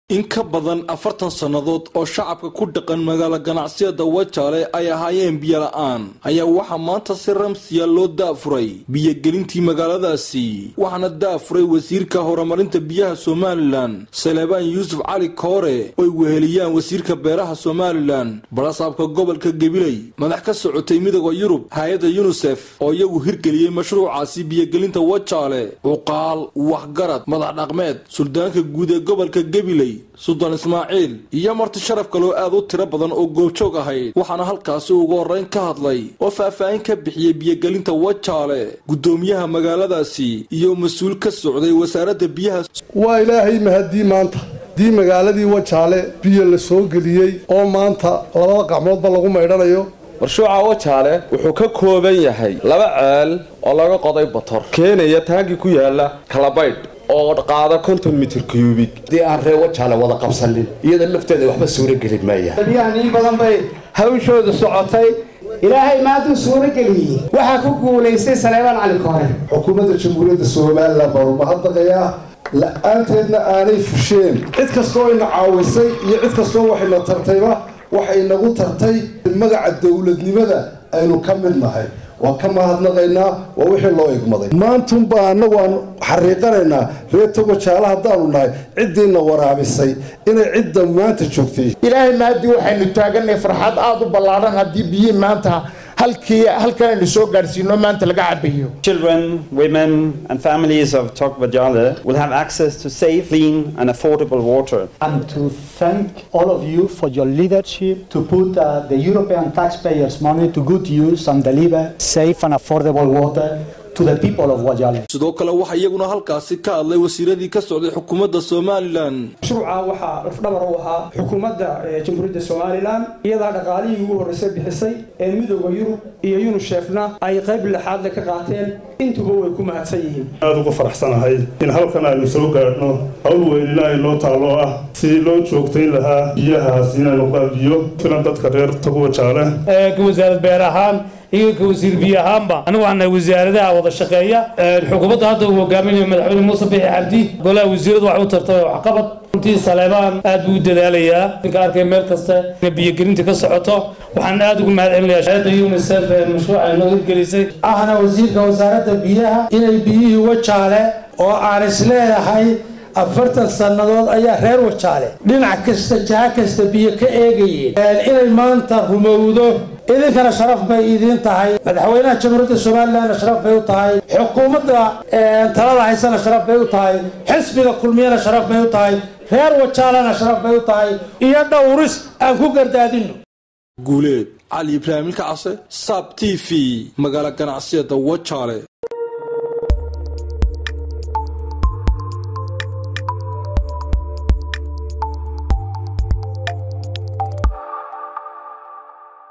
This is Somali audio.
in ka badan afartan sannadood oo shacabka ku dhaqan magaalo ganacsiyada wajaale ay ahaayeen biyo la-aan ayaa waxaa maanta si ramsiya loo daafuray biyogelintii magaaladaasi waxaana daafuray wasiirka horumarinta biyaha somalilan saleebaan yuusuf cali koore oy weheliyaan wasiirka beeraha somalilan barasaabka gobolka gabiley madax ka socotay midooda yurub hay-adda yunisef oo iyagu hirgeliyey mashruucaasi biyogelinta wajaale cuqaal waxgarad madax dhaqmeed suldaanka guud ee gobolka gabiley suldaan ismaaciil iyo marti sharaf kaloo aad u tiro badan oo goobjoog ahayd waxaana halkaasi ugu horreyn ka hadlay oo faahfaahin ka bixiyey biyogelinta wajaale guddoomiyaha magaaladaasi iyo mas-uul ka socday wasaaradda biyaha waa ilaahay mahadii maanta haddii magaaladii wajaale biyo la soo geliyey oo maanta labada gacmoodba lagu maydhanayo marshuuca wajaale wuxuu ka kooban yahay laba ceel oo laga qoday bator keenaya taangii ku yaala kalabaydh oo qaada konton mitir cubig haddii aan ree wajaale wada qabsanin iyada lafteeda waxba suuro gelin maaya biyahan in badan bay hawshoodu socotay ilaahay maanta suuro geliyey waxaa ku guulaystay saleebaan cali koore xukuumadda jamhuuriyadda somalilan baa umahadnaqayaa la-aanteedna aanay fusheen cid kastoo ina caawisay iyo cid kastoo waxayna tartayba waxay nagu tartay magaca dowladnimada aynu ka mid nahay waan ka mahadnaqaynaa waa wixii loo igmaday maantunbaa annagu aan xariiqanaynaa reerta wajaale haddaanu nahay ciddiina waraabisay inay cidda maanta joogtay ilaahay maadii waxaynu taaganay farxad aada u ballaadhan haddii biyii maanta halkii halkan aynu soo gaadhsiino maanta laga cabayo Children, women, and families of Tok Vajale will have access to safe, clean, and affordable water. and to thank all of you for your leadership to put uh, the European taxpayers' money to good use and deliver safe and affordable water to the people of Wajale. sidoo kale waxaa iyaguna halkaasi ka hadlay wasiiradii ka socday xukuumadda somalilan mashruuca waxaa lafdhabar u ahaa xukuumadda jamhuuriyadda somalilan iyadaa dhaqaalihii ugu horreysay bixisay ee midooda yurub iyo yunushefna ay qayb lixaadle ka qaateen intuba way ku mahadsan yihiin aada ugu faraxsanahay in halkan aynu soo gaadhno hawl weynina ay noo taalo ah sidii loo joogtayn lahaa biyahaas inaynu biyo filan dadka reer taguwajaale ka wasaarad beer ahaan iyo ka wasiir biyo ahaanba anigu waxaan nahay wasaaradaha wada shaqeeya xukuumadda hadda uu hogaaminayo madaxweyne muuse bixi xabdi golaha wasiiradu waxay u tartay waxqabad runtii saleebaan aad buu u dadaalayaa ninka arkay meel kasta inay biyogelinta ka socoto waxaan aad ugu mahad celinayaa shahada unisef ee mashruuca ay noo hirgelisay ahna wasiirka wasaaradda biyaha inay biyihii wajaale oo aan isleedahay afartan sannadood ayaa reer wajaale dhinac kasta jaha kasta biyo ka eegayeen inay maanta rumowdo idinkana sharaf bay idiin tahay madaxweynaha jamhuuriyadda somalilanna sharaf bay u tahay xukuumadda talada haysana sharaf bay u tahay xisbiga kulmiyana sharaf bay u tahay reer wajaalena sharaf bay u tahay iyo dhowris aan ku gardaadino guuleed cali ibraahim ilka case saab t v magaalo ganacsiyada wajaale